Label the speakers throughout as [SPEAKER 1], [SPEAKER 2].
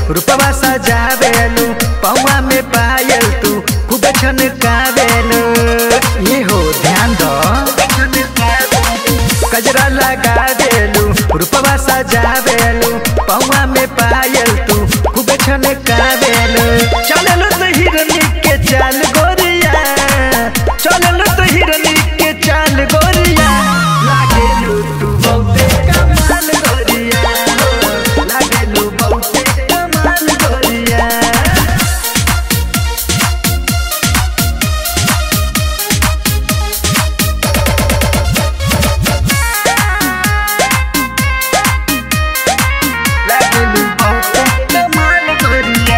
[SPEAKER 1] रूपवा सजावेलू पौवा में पायल तू खूब छनकावेलू ये हो ध्यान दो कजरा लगा देलू रूपवा सजावेलू पौवा में पायल तू खूब छनकावेलू चललू तो हिरनी के चाल गोरिया चललू तो हिरनी के चाल गोरिया लागेलू तू बहुते कमाल गोरिया लागेलू बहुते कमाल गोरिया लागेलू बहुते कमाल गोरिया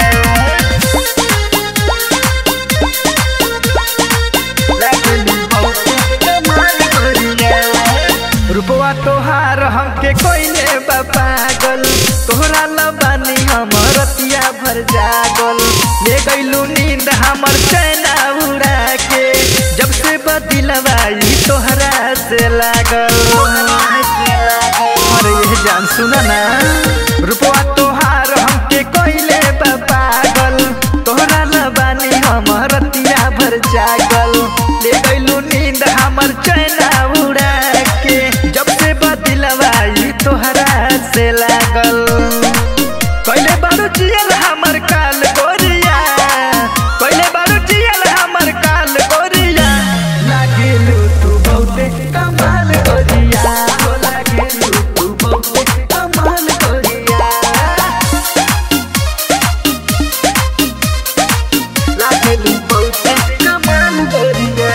[SPEAKER 1] लागेलू बहुते कमाल गोरिया रूपवा तोहार हमके कोइने बा पागल तोहरा न बानी हम रतिया भर जागल ले गइलू नींद हमर चैना उड़ा के जब से बदिलवाई तोहरा से लागल अरे ये जान सुना ना रूपवा तोहार हमके कोइले बा पागल तोहरा न बानी हम रतिया भर जागल ले गइलू नींद हमर चैना उड़ा के जब से बदिलवाई तोहरा से लागल कइले बारू जियल हमर काल गोरिया कइले बारू जियल हमर काल गोरिया लागेलू तू बहुते कमाल गोरिया हो लागेलू तू बहुते कमाल गोरिया लागेलू बहुते कमाल गोरिया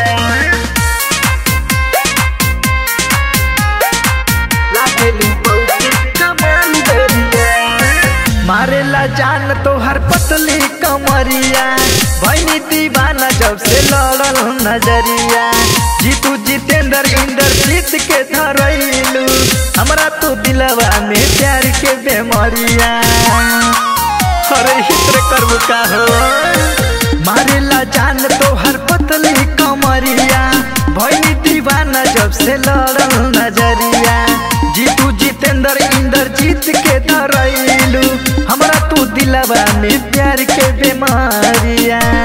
[SPEAKER 1] लागेलू बहुते कमाल गोरिया मारेला जान तोहर पतली कमरिया भैनी दीवाना जब से लड़ल नजरिया जीतू जितेंद्र इंदर जीत के धरैलू हमरा तो दिलवा में प्यार के बेमरिया अरे हित्र करबू का हो मारेला जान तोहर पतली कमरिया भैनी दीवाना जब से लड़ल नजरिया जीतू जितेंद्र इंदर जीत के धरैलू हमरा तू दिलवा में प्यार के बेमारिया